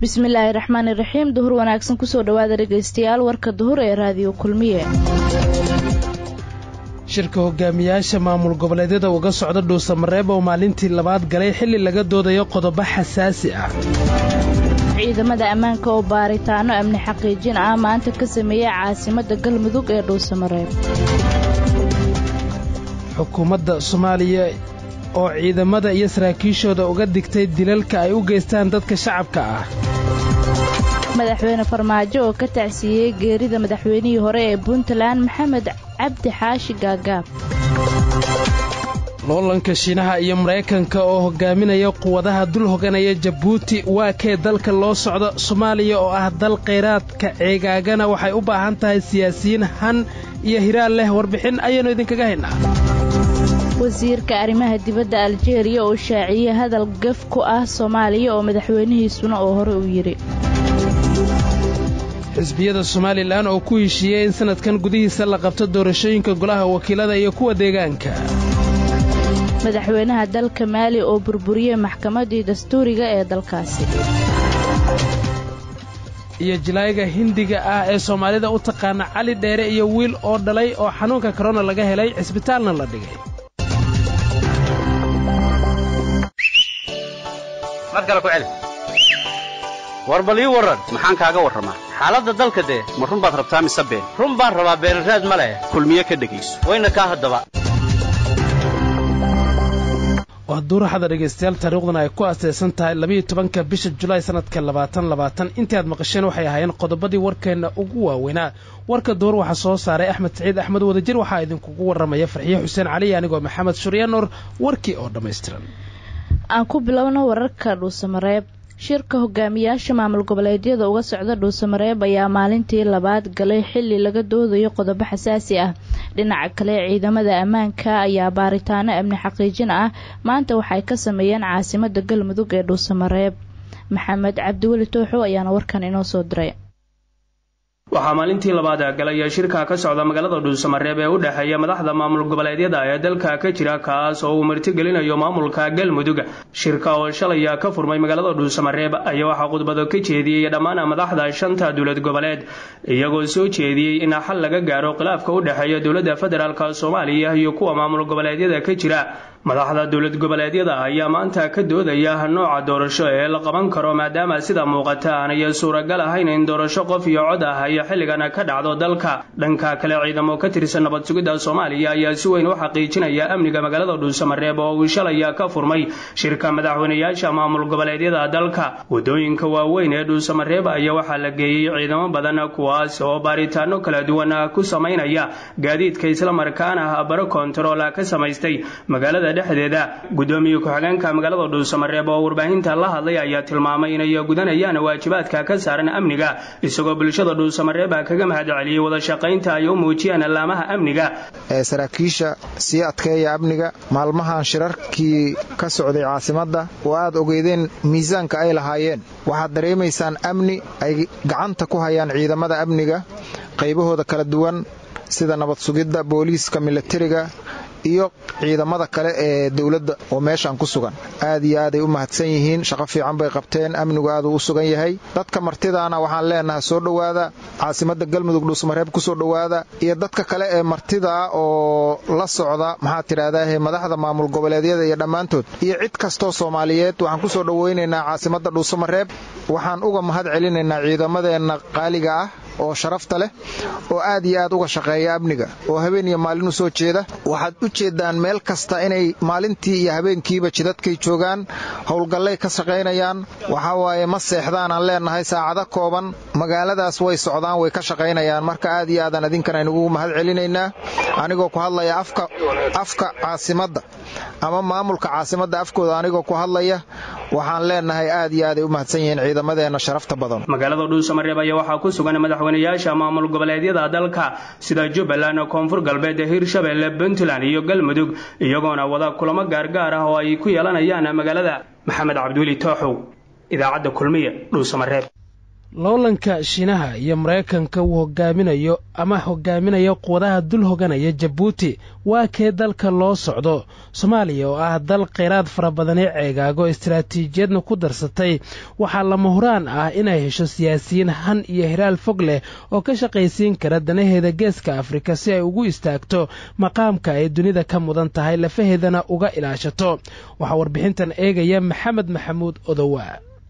bismillaahi raxmaani raxiim duhur wanaagsan kusoo dhowaada dhegaystayaal warka duhur ee raadiyo kulmiye shirka hogaamiyaasha maamul goboleedyada uga socda dhuusamareeb oo maalintii labaad galay xilli laga doodayo qodobo xasaasi ah ciidamada ammaanka oo baaritaano amni xaqiijin ah maanta ka sameeyey caasimadda galmudug ee dhuusamareeb xukuumadda soomaaliya oo ciidamada iyo saraakiishooda uga digtay dilalka ay u geystaan dadka shacabka ah madaxweyne farmaajo oo ka tacsiiyey geerida madaxweynihii hore ee puntland maxamed cabdi xaashi gaagaab loolanka shiinaha iyo maraykanka oo hogaaminaya quwadaha dul hoganaya jabuuti waa kee dalka loo socda soomaaliya oo ah dal khayraadka ceegaagana waxay u baahan tahay siyaasiyiin han iyo hiraal leh warbixin ayaannu idinkaga haynaa wasiirka arrimaha dibadda aljeeriya oo shaaciyey hadal gaf ku ah soomaaliya oo madaxweynihiisuna oo hore u yidhi xisbiyada somalilan oo ku heshiiyey in sannadkan gudihiisa la qabto doorashooyinka golaha wakiilada iyo kuwa deegaanka madaxweynaha dalka maali oo burburiyey maxkamaddii dastuuriga ee dalkaasi iyo jilaayga hindiga ah ee soomaalida u taqaana cali dheere iyo wiil oo dhalay oo xanuunka korona laga helay cisbitaalna la dhigay mar kale ku celi war bal ii warran maxaan kaaga warramaa xaaladda dalka dee ma run baad rabtaa mise been run baan rabaa beenraad ma leh kulmiye ka dhegayso wayna kaa haddaba waa duuraxada dhegaystayaal taariikhduna ay ku aasaysan tahay labiiyo tobanka bisha julaay sannadka labaatan labaatan intii aad maqasheen waxay ahaayeen qodobadii warkeenna ugu waaweynaa warka duur waxaa soo saaray axmed saciid axmed wadajir waxaa idinkugu warramaya farxiye xuseen cali anigoo maxamed shuryaanor warkii oo dhammaystiran aan ku bilowno wararka dhuusamareeb shirka hogaamiyaasha maamul goboleedyada uga socda dhuusamareeb ayaa maalintii labaad galay xilli laga doodayo qodobo xasaasi ah dhinaca kale ciidamada ammaanka ayaa baaritaano amni xaqiijin ah maanta waxay ka sameeyeen caasimada galmudug ee dhuusamareeb maxamed cabdiweli tooxo ayaana warkan inoo soo diray waxaa maalintii labaad galaya shirka ka socda magaalada dhuusamareeb ee u dhexeeya madaxda maamul goboleedyada ee dalka ka jira kaas oo uu martigelinayo maamulka galmudug shirka oo shalaya ka furmay magaalada dhuusamareeb ayaa waxaa khudbado ka jeediyey dhammaan madaxda shanta dowlad goboleed iyagoo soo jeediyey in xal laga gaaro khilaafka u dhexeeya dowladda federaalk soomaaliya iyo kuwa maamul goboleedyada ka jira madaxda dowlad goboleedyada ayaa maanta ka doodaya nooca doorasho ee la qaban karo maadaama sida muuqata aanay suuragal ahayn in doorasho qof iyo cod ah ay xilligan ka dhacdo dalka dhanka kale ciidamo ka tirsan nabad sugidda soomaaliya ayaa si weyn u xaqiijinaya amniga magaalada dhuusamareeb oo uu shalaya ka furmay shirka madaxweynayaasha maamul goboleedyada dalka wadooyinka waaweyn ee dhuusamareeb ayaa waxaa la geeyey ciidamo badan kuwaas oo baaritaano kala duwan ku samaynaya gaadiidka islamarkaana baro kontarool ka samaystay magaalada dhexdeeda gudoomiye ku-xigeenka magaalada dhuusamareeb oo warbaahinta la hadlay ayaa tilmaamay inay gudanayaan waajibaadka ka saaran amniga isagoo bulshada dhuusamareeb kaga mahad celiyey wada shaqaynta ay u muujiyaan allaamaha amniga saraakiisha sii adkeeya amniga maalmahan shirarkii ka socday caasimadda oo aad ogeydeen miisaanka ay lahaayeen waxaad dareemaysaan amni ay gacanta ku hayaan ciidamada amniga qaybahooda kala duwan sida nabad sugidda booliiska milatariga iyo ciidamada kale ee dowladda oo meeshan ku sugan aad iyo aaday u mahadsan yihiin shaqo fiican bay qabteen amnigu aaduu u sugan yahay dadka martidaana waxaan leenahay soo dhowaada caasimadda galmudug dhuusmareeb kusoo dhowaada iyo dadka kale ee martidaa oo la socda maxaad tidhaahdahe madaxda maamul goboleedyada iyo dhammaantood iyo cid kastoo soomaaliyeed waxaan kusoo dhowaynaynaa caasimadda dhuusamareeb waxaan uga mahad celinaynaa ciidamadeenna qaaliga ah oo sharafta leh oo aad iyo aad uga shaqeeya amniga oo habeen iyo maalin u soo jeeda waxaad u jeeddaan meel kasta inay maalintii iyo habeenkiiba jidadkay joogaan howlgallay ka shaqaynayaan waxaa waaye ma seexdaan aan leennahay saacado kooban magaaladaas way socdaan way ka shaqaynayaan marka aad iyo aadaan idinkan aynugu mahad celinaynaa anigoo ku hadlaya afka caasimadda ama maamulka caasimadda afkooda anigoo ku hadlaya waxaan leenahay aad iyo aaday u mahadsan yihiin ciidamadeenna sharafta badan magaalada dhuusamareeb ayaa waxaa ku sugan madaxweynayaasha maamul goboleedyada dalka sida jubbaland koonfur galbeed hirshabelle puntland iyo galmudug iyagoona wada kulamo gaargaar ah oo ay ku yeelanayaan magaalada maxamed cabdiweli tooxow idaacadda kulmiye dhuusamareeb loolanka shiinaha iyo maraykanka uu hogaaminayo ama hogaaminayo quwadaha dul hoganaya jabuuti waa kee dalka loo socdo soomaaliya oo ah dal kheyraad fara badani ceegaago istaraatiijiyadna ku darsatay waxaa lama huraan ah inay hesho siyaasiyiin han iyo hiraal fog leh oo ka shaqaysiin kara danaheeda geeska afrika si ay ugu istaagto maqaamka ay dunida ka mudan tahay lafaheedana uga ilaashato waxaa warbixintan eegaya maxamed maxamuud odowa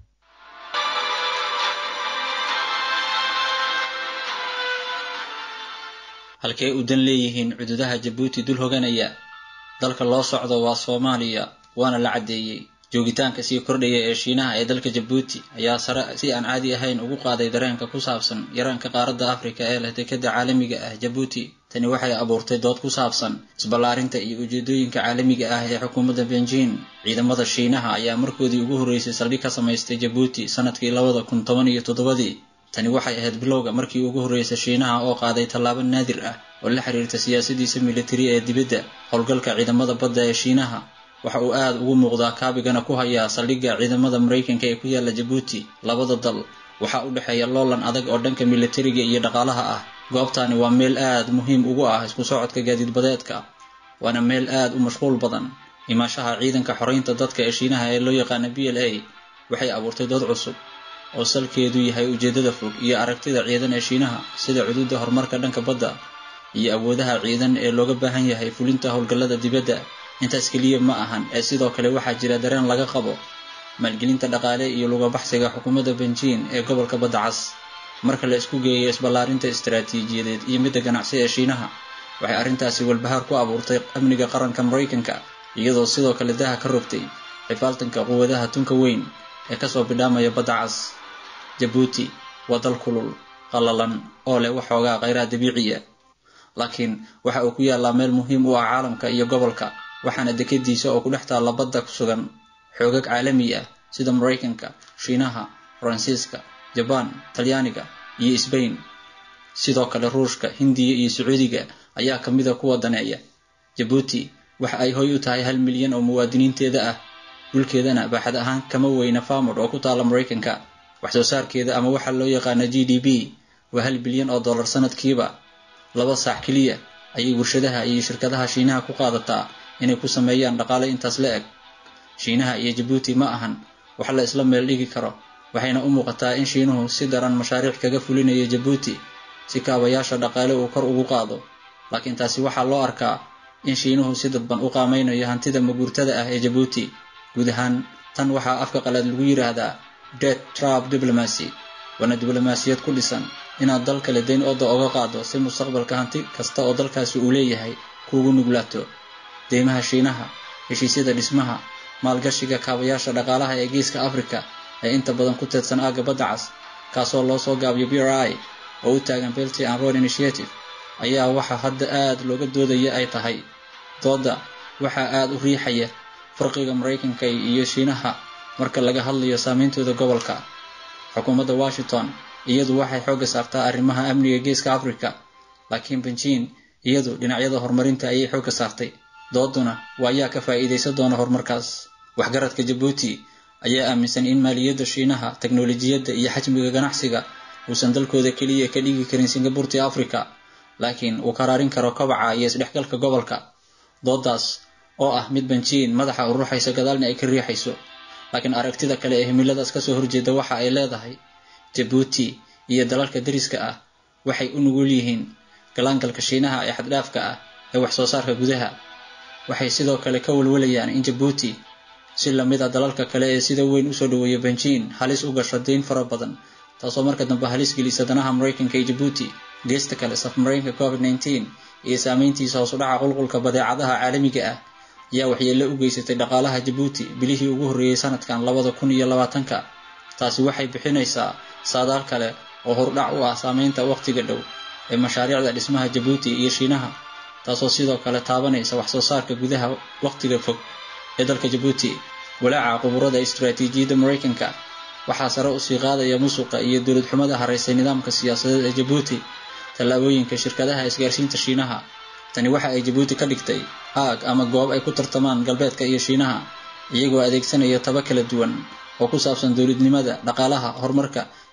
halkee u dan leeyihiin cududaha jabuuti dul hoganaya dalka loo socdo waa soomaaliya waana la caddeeyey joogitaanka sii kordhaya ee shiinaha ee dalka jabuuti ayaa sare si aan caadi ahayn ugu qaaday dareenka ku saabsan yaraanka qaaradda afrika ee leh dekadda caalamiga ah jabuuti tani waxay abuurtay dood ku saabsan isballaarinta iyo ujeedooyinka caalamiga ah ee xukuumadda benjin ciidamada shiinaha ayaa markoodii ugu horreysay saldhig ka samaystay jabuuti sanadkii labada kun toban iyo toddobadii tani waxay ahayd bilowga markii ugu horreysay shiinaha oo qaaday tallaabo naadir ah oo la xiriirta siyaasadiisa militari ee dibadda howlgalka ciidamada badda ee shiinaha waxa uu aad ugu muuqdaa kaabigana ku hayaa saldhigga ciidamada maraykanka ee ku yaalla jabuuti labada dal waxaa u dhexeeya loolan adag oo dhanka militariga iyo dhaqaalaha ah goobtani waa meel aad muhiim ugu ah isku socodka gaadiidbadeedka waana meel aad u mashquul badan imaashaha ciidanka xoreynta dadka ee shiinaha ee loo yaqaana b l a waxay abuurtay dood cusub oo salkeedu yahay ujeeddada fog iyo aragtida ciidan ee shiinaha sida cududa horumarka dhanka badda iyo awoodaha ciidan ee looga baahan yahay fulinta howlgallada dibadda intaas keliya ma ahan ee sidoo kale waxaa jira dareen laga qabo maalgelinta dhaqaale iyo lugabaxsiga xukuumadda benjin ee gobolka badda cas marka la isku geeyo isballaarinta istaraatiijiyadeed iyo midda ganacsi ee shiinaha waxay arrintaasi walbahaar ku abuurtay amniga qaranka maraykanka iyadoo sidoo kale daha ka rogtay xifaaltanka quwadaha tunka weyn ee kasoo bidhaamaya badda cas jabuuti waa dal kulul qallalan oo leh waxoogaa kheyraad dabiiciya laakiin waxa uu ku yaallaa meel muhiim u ah caalamka iyo gobolka waxaana dekadiisa oo ku dhex taalla badda ku sugan xoogag caalami ah sida maraykanka shiinaha faransiiska jabaan talyaaniga iyo sbain sidoo kale ruushka hindiya iyo sacuudiga ayaa ka mida kuwa daneeya jabuuti waxa ay hoy u tahay hal milyan oo muwaadiniinteeda ah dhulkeedana baaxad ahaan kama weyna famod oo ku taalla maraykanka wax soo saarkeeda ama waxaa loo yaqaana g d b waa hal bilyan oo dollar sanadkiiba laba saac keliya ayay warshadaha iyo shirkadaha shiinaha ku qaadataa inay ku sameeyaan dhaqaale intaas la eg shiinaha iyo jabuuti ma ahan wax la isla meel dhigi karo waxayna u muuqataa in shiinuhu si daran mashaariic kaga fulinayo jabuuti si kaabayaasha dhaqaale uu kor ugu qaado laakiin taasi waxaa loo arkaa in shiinuhu si dadban u qaamaynayo hantida maguurtada ah ee jabuuti guud ahaan tan waxaa afka qalaad lagu yidhaahdaa det trab diblomacy waana diblomaasiyad ku dhisan inaad dal kale dayn ooda oga qaado si mustaqbalka hanti kasta oo dalkaasi uu leeyahay kuugu nuglaato deymaha shiinaha heshiisyada dhismaha maalgashiga kaabayaasha dhaqaalaha ee geeska africa ee inta badan ku teedsan aagga badda cas kaasoo loo soo gaabiyo b r i oo u taagan belty and road initiative ayaa waxa hadda aad looga doodaya ay tahay dooda waxaa aad u riixaya farqiga maraykanka iyo shiinaha marka laga hadlayo saameyntooda gobolka xukuumadda washington iyadu waxay xoogga saartaa arrimaha amniga geeska africa laakiin benjin iyadu dhinacyada horumarinta ayay xoogga saartay dooduna waa ayaa ka faa'iidaysan doona horumarkaas waxgaradka jabuuti ayaa aaminsan in maaliyadda shiinaha teknolojiyadda iyo xajmiga ganacsiga uusan dalkooda keliya ka dhigi karin singaburti africa laakiin uu karaarin karo kobaca iyo isdhexgalka gobolka doodaas oo ah mid benjiin madaxa u ruuxaysa gadaalna ay ka riixayso laakiin aragtida kale ee himiladaas kasoo horjeeda waxa ay leedahay jabuuti iyo dalalka dariska ah waxay u nugul yihiin galaangalka shiinaha ee xaddhaafka ah ee wax soo saarka gudaha waxay sidoo kale ka walwalayaan in jabuuti si lamid a dalalka kale ee sida weyn usoo dhaweeya benjiin halis u gasho dayn fara badan taasoo marka dambe halis gelisa danaha maraykanka iyo jabuuti geesta kale safmareenka covid nneteen iyo saameyntiisa hoos u dhaca qulqulka badeecadaha caalamiga ah ayaa waxyeello u geysatay dhaqaalaha jabuuti bilihii ugu horreeyey sanadkan labada kun iyo labaatanka taasi waxay bixinaysaa saadaal kale oo hordhac u ah saameynta waqtiga dhow ee mashaariicda dhismaha jabuuti iyo shiinaha taasoo sidoo kale taabanaysa wax soo saarka gudaha waqtiga fog ee dalka jabuuti walaaca quburada istaraatiijiyadda maraykanka waxaa sare usii qaadaya musuqa iyo dowlad xumada haraysay nidaamka siyaasadeed ee jabuuti tallaabooyinka shirkadaha isgaarsiinta shiinaha tani waxa ay jabuuti ka dhigtay aag ama goob ay ku tartamaan galbeedka iyo shiinaha iyagoo adeegsanaya taba kala duwan oo ku saabsan dowladnimada dhaqaalaha horumarka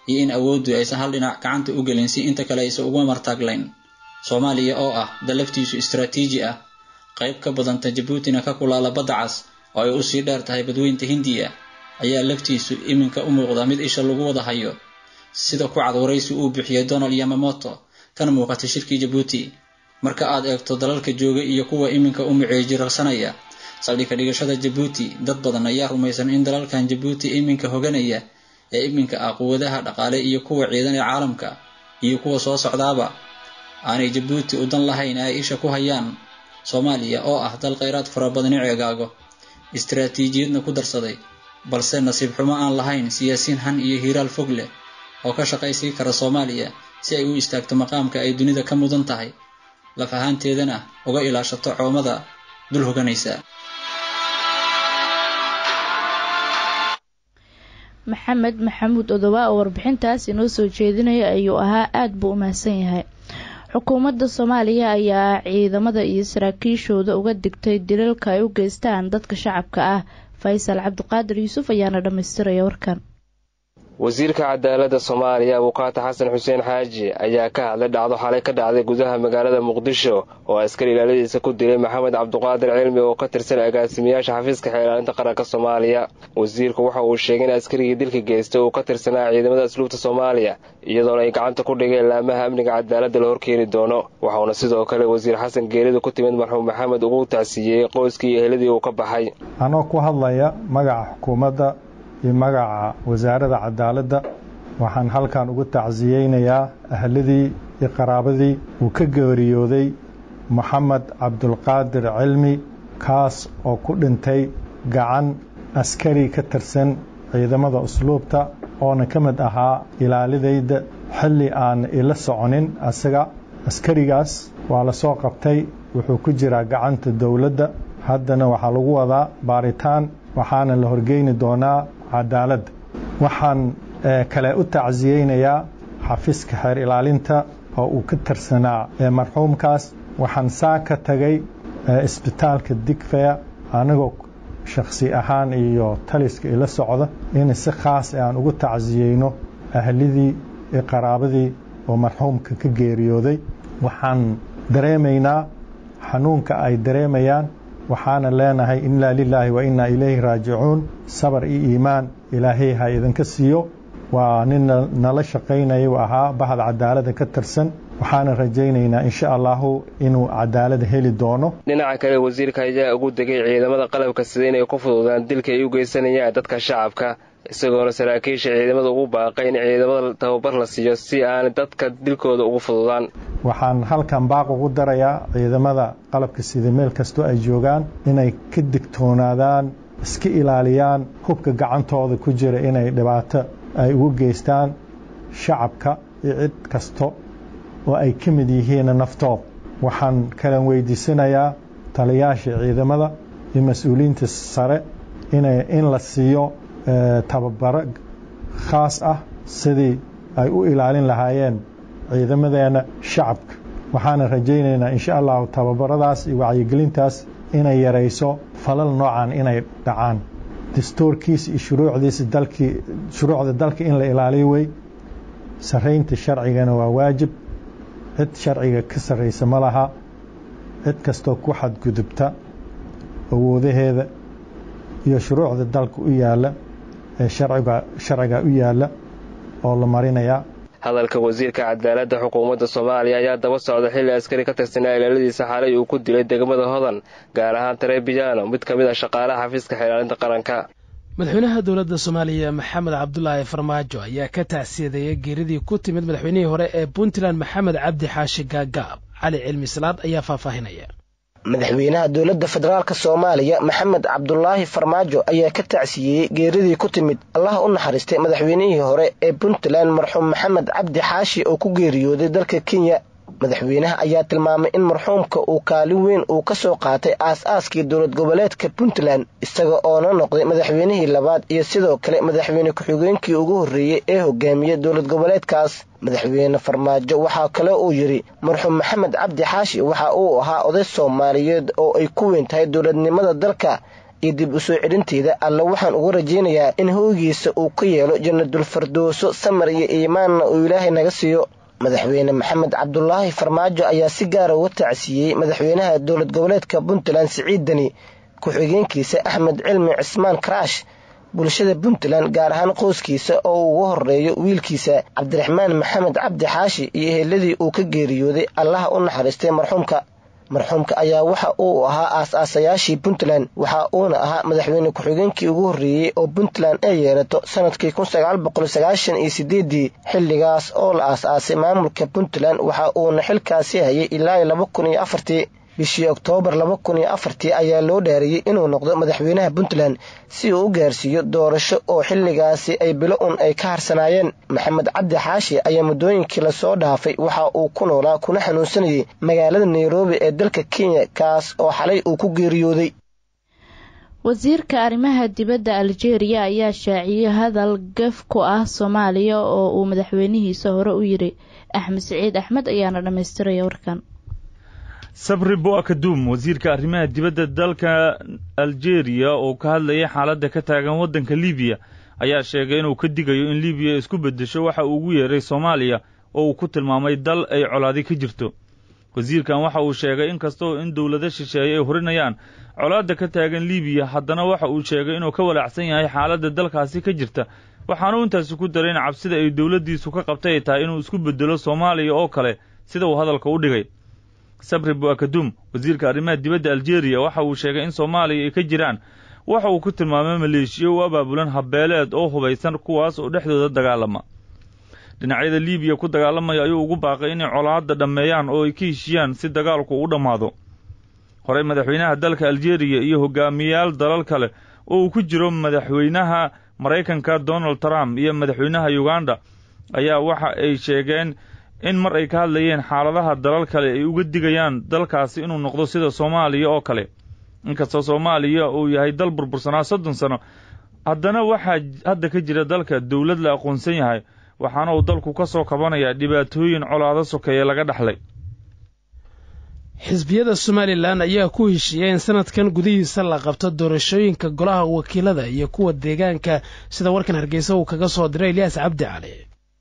iyo in awooddu aysan hal dhinac gacanta u gelin si inta kale aysan uga martaaglayn soomaaliya oo ah dalaftiisu istaraatiiji ah qayb ka badanta jabuutina ka kulaala badda cas oo ay usii dheer tahay badweynta hindiya ayaa laftiisu iminka u muuqda mid isha lagu wada hayo sida ku cad waraysi uu bixiyey donald yamamoto kana muuqatay shirkii jabuuti marka aad eegto dalalka jooga iyo kuwa iminka u muceejirarsanaya saldhigka dhigashada jabuuti dad badan ayaa rumaysan in dalalkan jabuuti iminka hoganaya ee iminka ah quwadaha dhaqaale iyo kuwa ciidan ee caalamka iyo kuwa soo socdaaba aanay jabuuti u dan lahayn ay isha ku hayaan soomaaliya oo ah dal khayraad fara badani ceegaago istaraatiijiyadna ku darsaday balse nasiib xumo aan lahayn siyaasiin han iyo hiiraal fog leh oo ka shaqaysii kara soomaaliya si ay u istaagto maqaamka ay dunida ka mudan tahay laf ahaanteedana uga ilaashato coomada dul hoganaysa maxamed maxamuud odoba oo warbixintaas inoo soo jeedinaya ayuu ahaa aada buu u mahadsan yahay xukuumadda soomaaliya ayaa ciidamada iyo saraakiishooda uga digtay dilalka ay u geystaan dadka shacabka ah faysal cabdiqaadir yuusuf ayaana dhammaystiraya warkan wasiirka cadaaladda soomaaliya abukaata xasan xuseen xaaji ayaa ka hadlay dhacdo xalay ka dhacday gudaha magaalada muqdisho oo askari ilaaladiisa ku dilay maxamed cabdiqaadir cilmi oo ka tirsan agaasimayaasha xafiiska xeelaalinta qaranka soomaaliya wasiirku waxa uu sheegay in askarigii dilka geystay uu ka tirsanaa ciidamada asluubta soomaaliya iyadoona ay gacanta ku dhigeen laamaha amniga cadaaladda la horkeeni doono waxauna sidoo kale wasiir xasan geerida ku timid marxuum maxamed ugu tacsiiyey qoyskii iyo eheladii uu ka baxay anoo ku hadlaya magaca xukuumadda iyo magaca wasaaradda cadaaladda waxaan halkan ugu tacsiyeynayaa ahladii iyo qaraabadii uu ka geeriyooday moxamed cabdulqaadir cilmi kaas oo ku dhintay gacan askari ka tirsan ciidamada usluubta oona ka mid ahaa ilaalidayda xilli aan ila soconin asaga askarigaas waa la soo qabtay wuxuu ku jiraa gacanta dowladda haddana waxaa lagu wadaa baaritaan waxaana la horgeyni doonaa cadaaladda waxaan kale u tacsiyeynayaa xafiiska xeer ilaalinta oo uu ka tirsanaa marxuumkaas waxaan saa ka tagay isbitaalka digfeya anigoo shakhsi ahaan iyo taliska ila socda in si khaas aan ugu tacsiyeyno ahlidii iyo qaraabadii oo marxuumka ka geeriyooday waxaan dareemaynaa xanuunka ay dareemayaan waxaana leenahay inaa lilaahi wa innaa ilayhi raajicuun sabar iyo iimaan ilaahay ha idinka siiyo waa nin nala shaqaynaya u ahaa bahda cadaalada ka tirsan waxaana rajaynaynaa insha allahu inuu cadaalada heli doono dhinaca kale wasiirka ayaa ugu degay ciidamada qalabka sida inay ku fududaan dilka ay u geysanayaan dadka shacabka isagoona saraakiisha ciidamada ugu baaqay in ciidamada tababar la siiyo si aanay dadka dilkooda ugu fududaan waxaan halkan baaq ugu darayaa ciidamada qalabka sida meel kastoo ay joogaan inay ka digtoonaadaan iska ilaaliyaan hubka gacantooda ku jira inay dhibaato ay ugu geystaan shacabka iyo cid kasto oo ay ka mid yihiin naftood waxaan kalan weydiisanayaa taliyaasha ciidamada iyo mas-uuliyiinta sare in la siiyo tababaro khaas ah sidii ay u ilaalin lahaayeen ciidamadeena shacabka waxaana rajaynaynaa insha allahu tababaradaas iyo wacyigelintaas inay yarayso falal noocan inay dhacaan dastuurkiisa iyo shuruucdiisa dalkii shuruucda dalka in la ilaaliyo wey sarraynta sharcigana waa waajib cid sharciga ka sarraysa ma laha cid kastoo ku xadgudubta awoodaheeda iyo shuruucda dalka u yaalla ee sharciga u yaalla oo la marinayaa hadalka wasiirka cadaaladda xukuumadda soomaaliya ayaa daba socda xilli askari ka tirsanaa ilaaladiisa xalay uu ku dilay degmada hodan gaar ahaan tarebiyaano mid ka mid a shaqaalaha xafiiska xeelaalinta qaranka madaxweynaha dowladda soomaaliya maxamed cabdulaahi farmaajo ayaa ka tacsiyadeeyay geeridii ku timid madaxweynihii hore ee puntland maxamed cabdi xaashi gaagaab cali cilmi salaad ayaa faahfaahinaya madaxweynaha dowladda federaalk soomaaliya maxamed cabdulaahi farmaajo ayaa ka tacsiyeeyey geeridii ku timid allaha u naxariistay madaxweynihii hore ee puntland marxuum maxamed cabdi xaashi oo ku geeriyooday dalka kenya madaxweynaha ayaa tilmaamay in marxuumka uu kaalin weyn uu ka soo qaatay aas-aaskii dowlad goboleedka puntland isaga oona noqday madaxweynihii labaad iyo sidoo kale madaxweyne ku-xigeenkii ugu horreeyey ee hogaamiya dowlad goboleedkaas madaxweyne farmaajo waxaa kale uu yidhi marxuum maxamed cabdi xaashi waxa uu ahaa oday soomaaliyeed oo ay ku weyn tahay dowladnimada dalka iyo dib u soo celinteeda alle waxaan uga rajaynayaa in hooygiisa uu ka yeelo jannadul fardooso samar iyo iimaanna uu ilaahay naga siiyo madaxweyne maxamed cabdulaahi farmaajo ayaa si gaara uga tacsiiyey madaxweynaha dowlad goboleedka puntland siciid deni ku-xigeenkiisa axmed cilmi cismaan karaash bulshada puntland gaar ahaan qoyskiisa oo uu uga horeeyo wiilkiisa cabdiraxmaan maxamed cabdi xaashi iyo eheladii uu ka geeriyooday allaha u naxariistay marxuumka marxuumka ayaa waxa uu ahaa aas-aasayaashii puntland waxa uuna ahaa madaxweyne ku-xigeenkii ugu horreeyey oo puntland ay yeelato sanadkii kun sagaal boqol sagaashan iyo sideedii xilligaas oo la aas-aasay maamulka puntland waxa uuna xilkaasi hayay ilaa laba kun iyo afartii bishii oktoobar laba kun iyo afartii ayaa loo dhaariyey inuu noqdo madaxweynaha puntland si uu u gaarsiiyo doorasho oo xilligaasi ay bilo un ay ka harsanaayeen maxamed cabdi xaashi ayaa muddooyinkii lasoo dhaafay waxa uu ku noolaa kuna xanuunsanayay magaalada nairobi ee dalka kenya kaas oo xalay uu ku geeriyooday wasiirka arrimaha dibadda aljeeriya ayaa shaaciyey hadal gef ku ah soomaaliya oo uu madaxweynihiisa hore u yiri axmed siciid axmed ayaana dhammaystiraya warkan sabri bo-akadum wasiirka arrimaha dibadda dalka aljeeriya oo ka hadlayay xaaladda ka taagan waddanka libiya ayaa sheegay inuu ka digayo in libiya isku beddesho waxa uu ugu yeeray soomaaliya oo uu ku tilmaamay dal ay colaadi ka jirto wasiirkan waxa uu sheegay in kastoo in dowlado shisheeye ay horinayaan colaadda ka taagan libiya haddana waxa uu sheegay inuu ka walaacsan yahay xaaladda dalkaasi ka jirta waxaanu intaasi ku daray in cabsida ay dowladdiisu ka qabtay ay tahay inuu isku beddelo soomaaliya oo kale sida uu hadalka u dhigay sabri bu-akadum wasiirka arrimaha dibadda aljeeriya waxa uu sheegay in soomaaliya ay ka jiraan waxa uu ku tilmaamay maleeshiyo u abaabulan habbeeleed oo hubaysan kuwaas oo dhexdooda dagaalama dhinacyada libiya ku dagaalamaya ayuu ugu baaqay inay colaadda dhammeeyaan oo ay ka heshiyaan si dagaalku u dhammaado horey madaxweynaha dalka aljeeriya iyo hogaamiyayaal dalal kale oo uu ku jiro madaxweynaha maraykanka donald trump iyo madaxweynaha uganda ayaa waxa ay sheegeen in mar ay ka hadlayeen xaaladaha dalal kale ay uga digayaan dalkaasi inuu noqdo sida soomaaliya oo kale inkastoo soomaaliya uu yahay dal burbursanaa soddon sano haddana waxaa hadda ka jira dalka dowlad la aqoonsan yahay waxaana uu dalku ka soo kabanayaa dhibaatooyin colaado sokeeye laga dhexlay xisbiyada somalilan ayaa ku heshiiyey in sanadkan gudihiisa la qabto doorashooyinka golaha wakiilada iyo kuwa deegaanka sida warkan hargeysa uu kaga soo diray ilyaas cabdi cali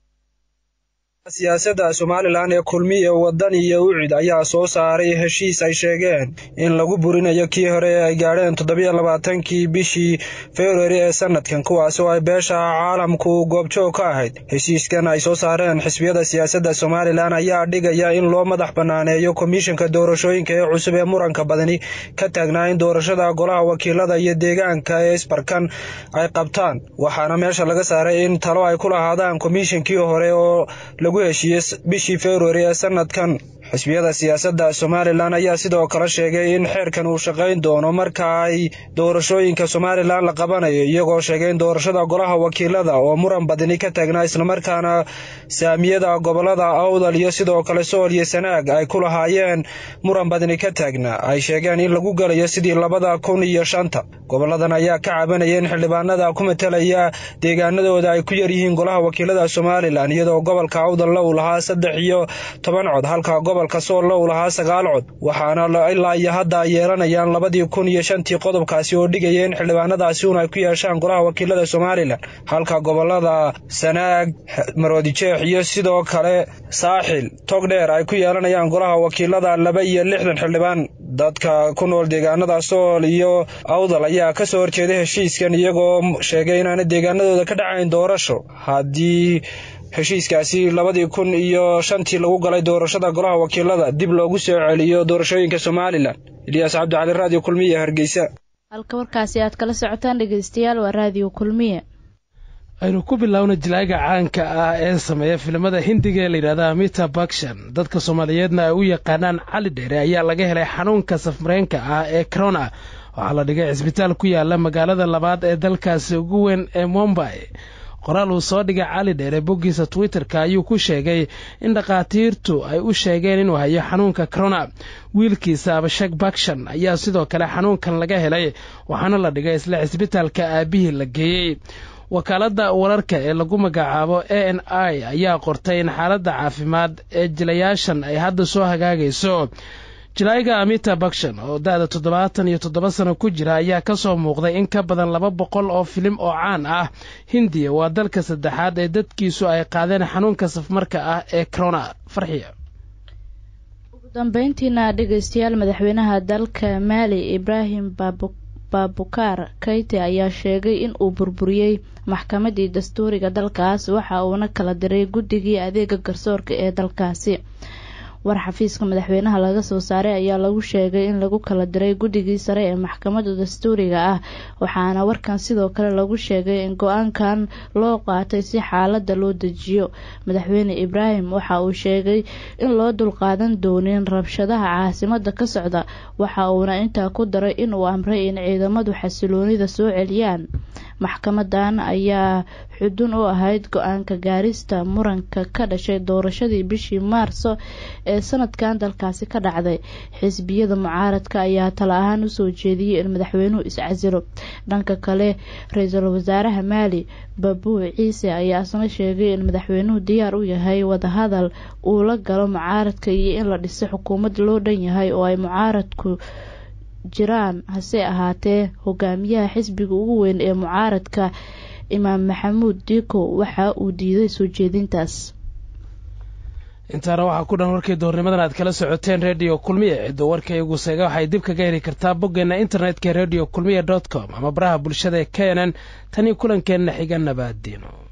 siyaasadda somalilan ee kulmiye waddan iyo ucid ayaa soo saaray heshiis ay sheegeen in lagu burinayo kii hore ee ay gaadheen toddobiyo labaatankii bishii februari ee sanadkan kuwaas oo ay beesha caalamku goobjoog ka ahayd heshiiskan ay soo saareen xisbiyada siyaasadda somalilan ayaa dhigaya in loo madax bannaaneeyo komishanka doorashooyinka ee cusub ee muranka badani ka taagnaa in doorashada golaha wakiilada iyo deegaanka ee isbarkan ay qabtaan waxaana meesha laga saaray in talo ay ku lahaadaan komishankii hore oo lagu heshiiyey bishii februari ee sanadkan xisbiyada siyaasadda somalilan ayaa sidoo kale sheegay in xeerkan uu shaqayn doono marka ay doorashooyinka somalilan la qabanayo iyagoo sheegay in doorashada golaha wakiilada oo muran badani ka taagnaa islamarkaana saamiyada gobolada awdal iyo sidoo kale sool iyo sanaag ay ku lahaayeen muran badani ka taagnaa ay sheegeen in lagu galayo sidii labada kun iyo shanta goboladan ayaa ka cabanaya in xildhibaanada ku matalaya deegaanadooda ay ku yaryihiin golaha wakiilada somalilan iyadoo gobolka awdalla uu lahaa saddex iyo toban cod halka gobolka soolla uu lahaa sagaal cod waxaana ilaa iyo hadda ay yeelanayaan labadii kun iyo shantii qodobkaasi oo dhigaya in xildhibaanadaasi un ay ku yeeshaan golaha wakiilada somalilan halka gobolada sanaag maroodijeex iyo sidoo kale saaxil togdheer ay ku yeelanayaan golaha wakiilada laba iyo lixdan xildhibaan dadka ku nool deegaanada sool iyo awdal ayaa ka soo horjeeday heshiiskan iyagoo sheegay inaana deegaanadooda ka dhacayn doorasho haddii heshiiskaasi labadii kun iyo shantii lagu galay doorashada golaha wakiilada dib loogu soo celiyo doorashooyinka somalilan ilyaas cabdicali raadiyo kulmiye hargeysa halka warkaasi aad kala socotaan dhegeystayaal waa raadiyo kulmiye aynu ku bilowna jilaaga caanka ah ee sameeya filimada hindiga ee layidhahda amita bakshan dadka soomaaliyeedna ay u yaqaanaan cali dheere ayaa laga helay xanuunka safmareenka ah ee corona waxaa la dhigay cisbitaal ku yaala magaalada labaad ee dalkaasi ugu weyn ee mombay qoraal uu soo dhigay cali dheere boggiisa twitter-ka ayuu ku sheegay in dhakhaatiirtu ay u sheegeen inuu hayo xanuunka corona wiilkiisa abashak bakshan ayaa sidoo kale xanuunkan laga helay waxaana la dhigay isla cisbitaalka aabihii la geeyey wakaaladda wararka ee lagu magacaabo a n i ayaa qortay in xaaladda caafimaad ee jilayaashan ay hadda soo hagaagayso jilaayiga amita bakshan oo da-da toddobaatan iyo toddoba sano ku jira ayaa kasoo muuqday in ka badan laba boqol oo filim oo caan ah hindiya waa dalka saddexaad ee dadkiisu ay qaadeen xanuunka safmarka ah ee corona farxiya ugu dambeyntiina dhegeystayaal madaxweynaha dalka maali ibraahim baabukar kayti ayaa sheegay in uu burburiyey maxkamadii dastuuriga dalkaas waxa uuna kala diray guddigii adeega garsoorka ee dalkaasi war xafiiska madaxweynaha laga soo saaray ayaa lagu sheegay in lagu kala diray guddigii sare ee maxkamadda dastuuriga ah waxaana warkan sidoo kale lagu sheegay in go-aankan loo qaatay si xaalada loo dejiyo madaxweyne ibraahim waxa uu sheegay in loo dulqaadan doonin rabshadaha caasimada ka socda waxa uuna intaa ku daray inuu amray in ciidamadu xasiloonida soo celiyaan maxkamadan ayaa xudun u ahayd go-aanka gaarista muranka ka dhashay doorashadii bishii maarso ee sanadkan dalkaasi ka dhacday xisbiyada mucaaradka ayaa tala ahaan usoo jeediyey in madaxweynuhu iscasilo dhanka kale ra-iisul wasaaraha maali babuu ciise ayaa isna sheegay in madaxweynuhu diyaar u yahay wadahadal uu la galo mucaaradka iyo in la dhiso xukuumad loo dhan yahay oo ay mucaaradku jiraan hase ahaatee hogaamiyaha xisbiga ugu weyn ee mucaaradka imaam maxamuud diiko waxa uu diiday soo jeedintaas intaana waxaa ku dhan warkii doornimadan aad kala socoteen redio kulmiye ciddo warka igu seega waxay dib kaga heli kartaa boggeena internetka redio kulmiye dot com ama baraha bulshada ee k n n tanii kulankeenna xiga nabaadiino